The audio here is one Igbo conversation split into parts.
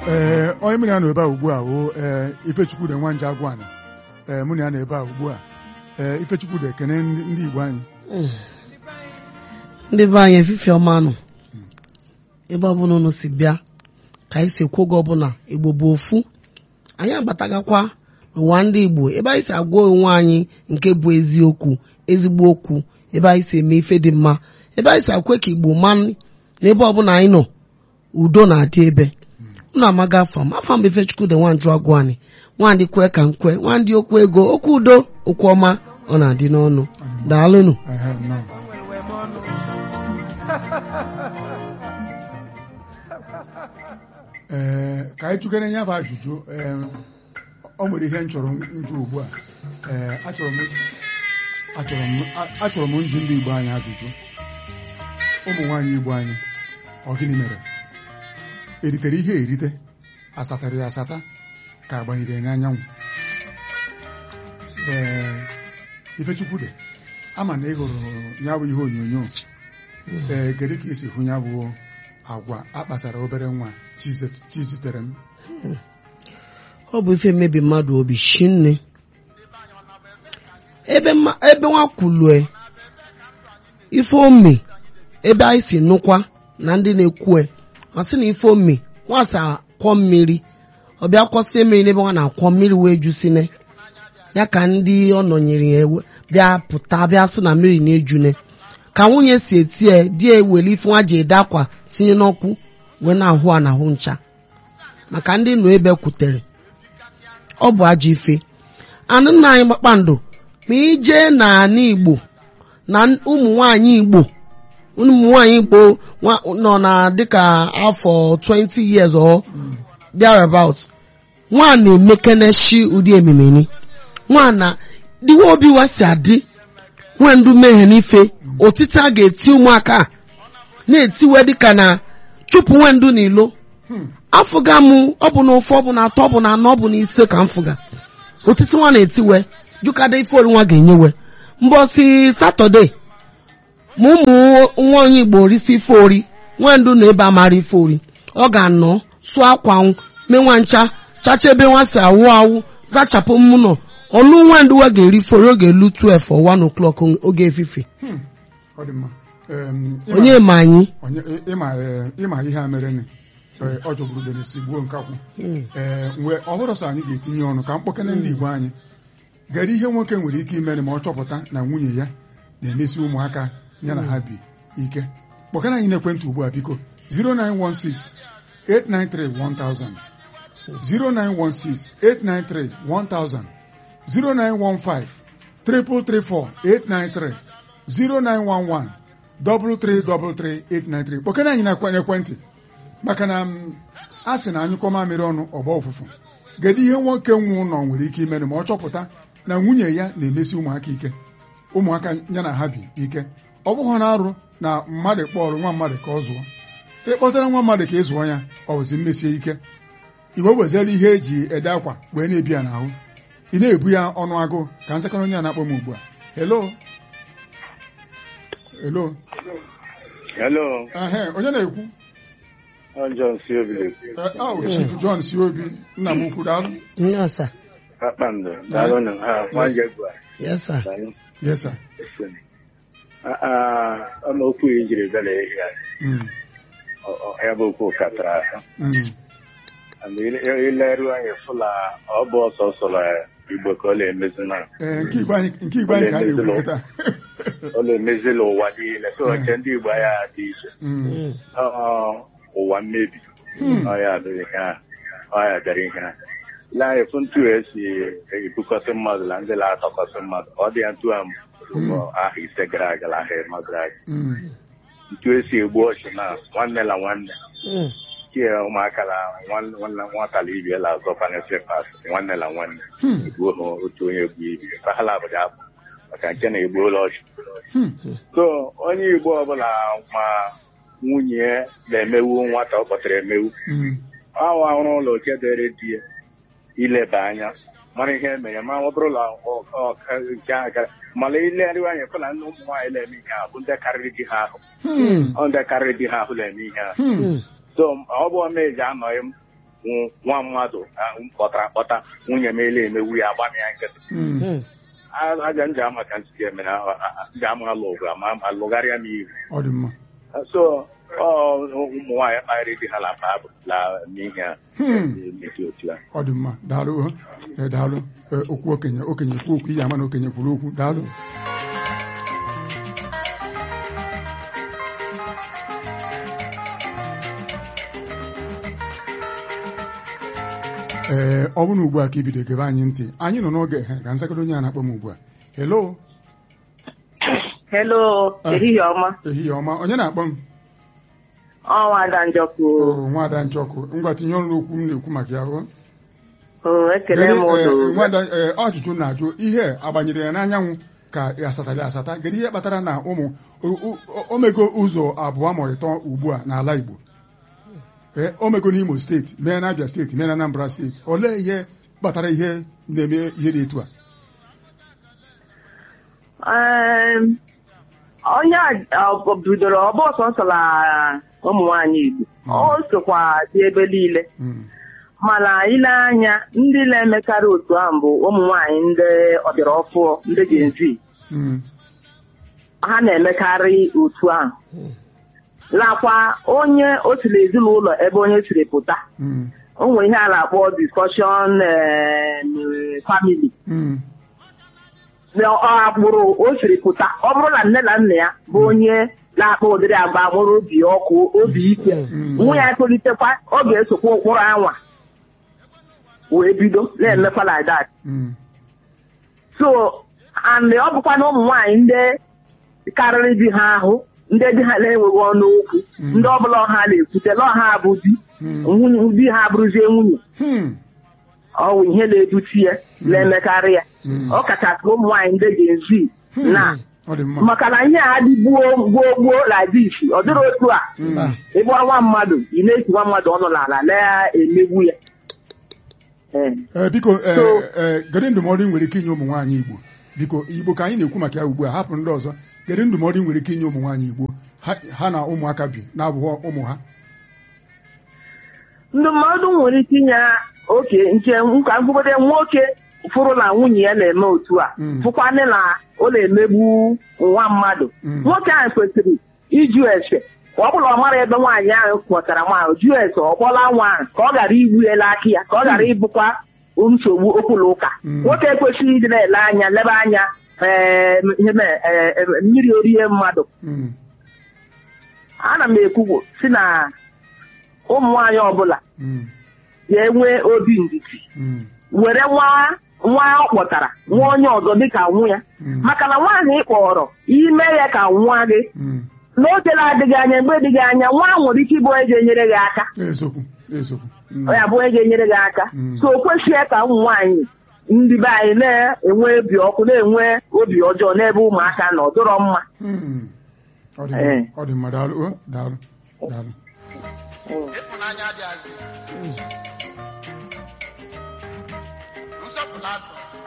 ee onye mụ na ya nọ ebe a ugbu a wụ ee Ifechukwu de Nwanje Agwana ee mụ na ya nọ ebe a ugbu a ee Ifechukwu de ekene ndị ndị Igbo anyị ndị be anyị efife ọma nụ ebe ọbụla unu si bịa ka anyị si ekwu oge ọbụla igbo bụ ofu anyị abatagakwa n'ụwa ndị igbo ebe anyị si agwa onwe anyị nke bụ eziokwu ezigbo okwu ebe anyị si eme ife dị mma ebe anyị si akwe ka igbo ma na ebe ọbụla anyị nọ udo na-adị ebe unu amaga afọ m afọ mgbe Ifechukwu dị nwanjụ agụ anyị nwandị kwe ka nkwe nwandị okwu ego okwu udo okwu ọma ọ na-adị n'ọnụ daalụnụ Ehe, nnọọ. ee ka anyị tụgara ya bụ ajụjụ ee ọ nwere ihe m chọrọ njụ ugbu a ee achọrọ m achọrọ m achọrọ m njụ ndị Igbo anyị ajụjụ ụmụ nwaanyị Igbo anyị ọ gịnị mere eritere ihe erite asatara ya asata ka agbanyere ya n'anyanwụ ee Ifechukwu dị ama na ị hụrụ ya bụ ihe onyonyo ee kedu ka isi hụ ya bụ agwa akpasara obere nwa chi zitere m ọ bụ ife mmebi mmadụ obi shinne ebe mma- ebe nwa kwulue ife ome ebe anyị si nụkwa na ndị na-ekwue ọ sị na ife ome nwasa akwọ mmiri ọ bịa kwọsie mmiri n'ebe nwa na-akwọ mmiri wee jusine ya ka ndị ọ nọnyere ya ewe- bịa pụta bịa sị na mmiri na-ejune ka nwunye si etie di ya ewere ife nwa ji ede akwa tinye n'ọkụ wee na-ahụ a na-ahụ ncha maka ndị nọ ebe kwutere ọ bụ ajọ ife anụ nna anyị kpakpando ma ije n'ala Igbo na ụmụ nwanyị Igbo ụmụ nwanyị Igbo nwa- nọ na dịka afọ 20 years or thereabout nwa na-emekeneshi ụdị ememeni nwa na dịwa obi wa si adị nwe ndụ mmehie n'ife otiti a ga-eti ụmụaka a na-etiwe dịka na chụpụ nwe ndụ n'ilo Hmm. afụga m ọ bụ na ofe ọ bụ na atọ ọ bụ na anọ ọ bụ na ise ka m fụga otiti nwa na-etiwe jụkada ife ori nwa ga-enyewe mbọsi satọde ma ụmụ nwa onye igbo risi ife ori nwe ndụ na ebe amara ife ori ọ ga-anọ sụọ akwa nwụ menwa ncha chacha ebe nwa si awụ awụ zachapụ mmụnọ ọlụ nwa ndụ wa ga-eri ife ori oge elu 12 or 1 o'clock oge efife Hmm. ọ dị mma Em, ịma- onye ma anyị onye ịma ee, ịma ihe a mere ọ jọgburu denesi gbuo nkakwụ ee mgbe ọhụrụ sọ anyị ga-etinye ọnụ ka mkpọkene ndị Igbo anyị gere ihe nwoke nwere ike imere ma ọ chọpụta na nwunye ya na-emesi ụmụaka ya na ha bi ike kpọkana anyị n'ekwentị ugbu a biko 0916 893 1000 0916 893 1000 0915 334 893 0911 333 893 kpọkana anyị na ekwentị maka na m, a sị na anyụkọ mamịrị ọnụ ọgba ụfụfụ kedu ihe nwoke nwe ụlọ nwere ike imere ma ọ chọpụta na nwunye ya na-emesi ụmụaka ike ụmụaka ya na ha bi ike ọ bụghị na arụ na mmadụ kpọrọ nwa mmadụ ka ọ zụọ ịkpọtara nwa mmadụ ka ị zụọ ya ọ bụzi mmesie ike igwe weziela ihe eji ede akwa wee na-ebi ya n'ahụ ị na-ebu ya ọnụ agụụ ka nsakara onye a na-akpọ m ugbu a hello hello Hello, ehe onye na-ekwu I'm John Siobili. Eh, oh, Chief John si obi nna m ukwu daalụ nyasa Kpakpando, daalụ na ha, nwanyị gwa yesa daalụ. yes sir Ọnụ okwu i jiri bịa n'ehi a, Mm, ọ- ọ- ya bụ okwu katara aka. mm, And ile- ileru anyị fụla ọ bụ ọsọ sọrọ Igbo ka ọ na-emezi na eh, nke igbo anyị nke igbo anyị ka anyị ekwu kịta ọ na-emezila ụwa niile so nke ndị Igbo ya dị iche Mm, Ọ- ụwa mmebi Hmm. ọ ya adịghị ihe a ọ ya bịara ihe a ile anyị fụ ntu esi ebukọsị mmadụ na ndị na-atọkọsị mmadụ ọ dị ya ntu a mbụ ahụ ise gara aga na ahụ ịnọ gara aga mm, ntu esi egbu ọchụ na nwanne na nwanne Mm. tie ụmụaka na nwanne nwanne- nwata na ibe la azọ fanesi pas nwanne na nwanne Hmm. egbuo ha otu onye egbu ibe ka ha labụja abụ maka nke na-egbu ụlọ ọchụ hmm, so onye igbo ọbụla ma nwunye na-emewu nwata ọ kpọtara emewu mm, ahụ ahụrụ ụlọ oke dere di ya ileba anya mara ihe emere ma ọ bụrụ na ọ- ọ- nke a gara mana ilegharịwa anya fụ na ndị ụmụ nwaanyị na-eme ihe ahụ bụ ndị karịrị di ha ahụ hmm, ọ ndị karịrị di ha ahụ na-eme ihe ahụ hmm, Mm. so ọ bụ meji anọghị m nw- nwa mmadụ ah, m kpọtara akpọta nwunye m ele emewu ya agba m ya nkịtị Mm. Mm. A- aja m ji ama ka ntị eme na a- a- ji ama alụ ọgụ ama alụgharịa m ihu ọ dị mma so ọ ụmụ nwaanyị kparịrị di ha la Baịbụl la n'ihe a Hmm. emezi otu a ọ dị mma daalụ o. Eh, daalụ Eh, okwu okenye okenye kwu okwu ihe ama na okenye kwuru okwu daalụ ee ọ bụrụ na ugbu a ka ibido gebe anyị ntị anyị nọ n'oge ehe ka nsakedo onye a na-akpọ m ugbu a helo Hello, Ah. ehihie ọma. ehihie ọma onye na-akpọ m Ọnwa Ada Njọkụ. o nwada nchọkụ ngwa tinye ọnụ n'okwu m na-ekwu maka ya o O, ekele m Gere, eh, ụdụ. nwada eh, ajụjụ na-ajụ ihe agbanyere ya n'anyanwụ ka ya asatara asata gere ihe kpatara na ụmụ o- o- omego ụzọ abụọ ma ịtọ ugbu a n'ala Igbo Eh, omego n'Imo steeti mee na Abia steeti mee na Anambra steeti olee ihe kpatara ihe na-eme ihe dị etu a Em, Onye a ọ bidoro ọbụ sọsọ na ụmụ nwaanyị Igbo. Mm. O sokwa dị ebe niile. Mm, Mana ile anya ndị na-emekarị otu ahụ bụ ụmụ nwaanyị ndị ọbịara ọfụọ ndị Gen Z. mm, Ha na-emekarị otu ahụ. Lakwa onye o si n'ezinụlọ ebe onye siri pụta. mm, O nwere ihe a na-akpọ discussion family. mm, na ọ agbụrụ o siri pụta ọ bụrụ na nne na nna ya bụ onye na-akpa ụdịrị agba nwere obi ọkụ obi ike Mm. nwa ya tolitekwa ọ ga-esokwa ụkpụrụ anwa wee bido na-emekwa like that mm, so and ọ bụkwa na ụmụ nwaanyị ndị karịrị di ha ahụ ndị di ha na-enweghị ọnụ okwu Mm. ndị ọbụla ọha na-ekwute na ọha bụ di mm, nwunye- di ha bụrụzie nwunye hmm, ọ bụ ihe na-ebute ya na-emekarị ya Mm. ọ kachasị ụmụ nwaanyị ndị ga-ezi hmm. na ọ dị mma maka na ihe a dị gbuo gboo gboo na dis ọ dịrị otu a Mm, ịgbara nwa mmadụ ị na-esi nwa mmadụ ọnụ n'ala na-emegbu ya Ee. Eh, biko eh, So- eh, gere ndụmọdụ ị nwere ike inye ụmụ nwaanyị Igbo biko Igbo ka anyị na-ekwu maka ya ugbu a hapụ ndị ọzọ gere ndụmọdụ ị nwere ike inye ụmụ nwaanyị Igbo ha ha na ụmụaka bi na-abụghị ụmụ ha ndụmọdụ nwere ike inye ha oke nke nka mkpụgode nwoke fụrụ na nwunye ya na-eme otu a Mm. fụkwanị na ọ na-emegbu nwa mmadụ Mm. nwoke ahụ kwesịrị ịjụ ese ka ọ bụla ọ mara ebe nwaanyị ahụ kpọtara nwaanyị jụọ ese ọ kpọla nwa ahụ ka ọ ghara igbu ele aka ya ka ọ ghara ịbụkwa nsogbu okwula ụka Mm. nwoke ekwesịghị ịdị na-ele anya lebe anya ee, ihe mee, ee, ee, mmiri orie mmadụ Mm, ana m ekwu si na ụmụ nwaanyị ọbụla mm, ga-enwe obi ndidi mm, were nwa nwa ọ kpọtara nwa onye ọzọ dịka nwụ ya Mm. maka na nwaanyị ị kpọrọ ime ya ka nwa gị mm. n'oge na-adịghị anya mgbe dịghị anya nwa nwere ike ịbụ onye ga-enyere gị aka Eziokwu eziokwu Mm, ọ ya bụ onye ga-enyere gị aka Mm. so o kwesịghị ka ụmụ nwaanyị ndị be anyị na-enwe obi ọkụ na-enwe obi ọjọọ n'ebe ụmụaka nọ ọ dịrọ mma mm. Ọ dị Eh. mma, ọ dị mma daalụ o, daalụ daalụ ịfụnanya adịghịzị nsọpụrụ adịghịzị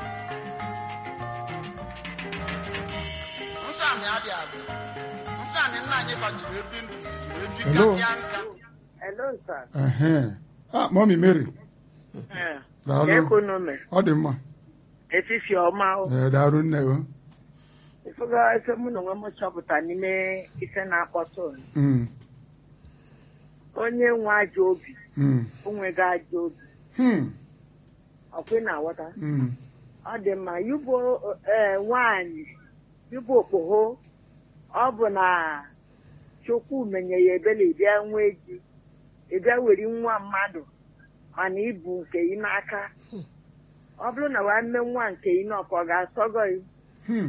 nsọamị adịghịzị nsọamị nna anyị fajiri ebi ndụ izizi wee Hello? bikasịa nka Hello, sir. Ehe. ah mọmi Mary daalụ ọ dị mma Efifi ọma Eh, daalụ nne o ịfụga ife mụ na onwe m chọpụta n'ime ife na-akpọtụ Mm, onye nwe ajọ obi mm, onwego ajọ obi hmm, ọkwe na-aghọta mm, ọ dị mma yubo ee nwaanyị yubo okpogho ọ bụ na chukwu menye ya ebele ịbịa nwee ji ịbịa weri nwa mmadụ mana ibu nke ị n'aka ọ bụrụ na nwanne nwa nke ị n'ọkọ ọ ga-asọgọ gị hmm,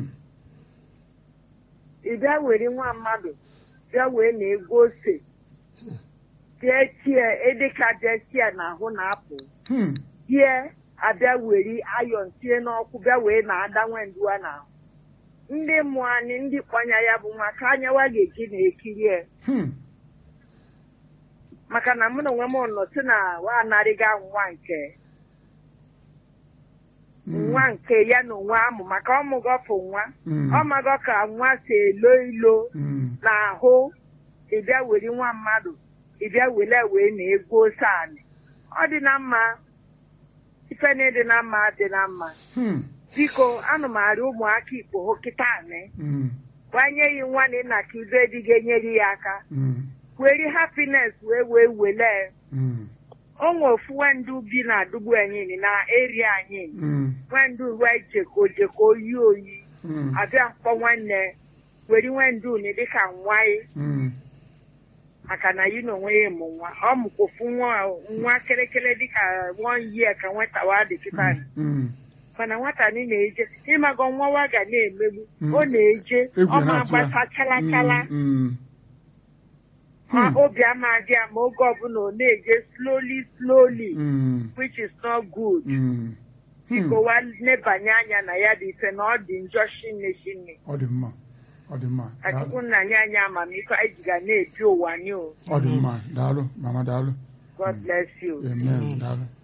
ịbịa were nwa mmadụ bịa wee na ego ose tie tie edika bịa tie n'ahụ na-apụ hmm, tie abịa were ayọn tie n'ọkụ bịa wee na-ada nwenduwa n'ahụ ndị mmụọ anyị ndị kpọnya ya bụ maka anyawa ga-eji na-ekiri ya hmm, maka na mụ na onwe m nọ si na wa anarịga nwa nke mm, nwa nke ya na onwe amụ maka ọmụgọfụ nwa mm, ọmagọ ka nwa si elo ilo mm, n'ahụ ịbịa were nwa mmadụ ịbịa were wee na ego ose anị ọ dị na mma ife na ịdị na mma dị na mma Hmm. biko anụ m arịọ ụmụaka ikpo hụ kịta anị Mm. gbanye yi nwa na nna ka ibe dị ga-enyere ya aka Mm. weri hapines wee wee wele Mm. o nwe ofu wendu bi na adugbu anyị na eri anyị Mm. wendu wee jeko jeko oyi oyi Mm. abịa mkpọ nwanne weri wendu ni dịka nwaị Mm. maka na yi na onwe ya mụ nwa ọ mụkwofu nwa nwa kerekere dịka one year ka nwata wa dị kịta Mm. mana nwata ni na-eje ịmago nwa wa ga na-emegbu Mm. ọ na-eje Egwu ọ ma na-atụ ya. gbata chala chala Mm. Mm. ma Hmm. obi ama adị ya ma oge ọbụla ọ na-eje slowly slowly Mm. which is not good Mm. Hmm. biko wa nebanye anya na ya dị ife na ọ dị njọ shinne shinne ọ dị mma ọ dị mma ka Daalụ. chukwu nna nye anyị amamife anyị ji ga na-ebi ụwa nye o ọ dị mma daalụ mama daalụ god bless you amen daalụ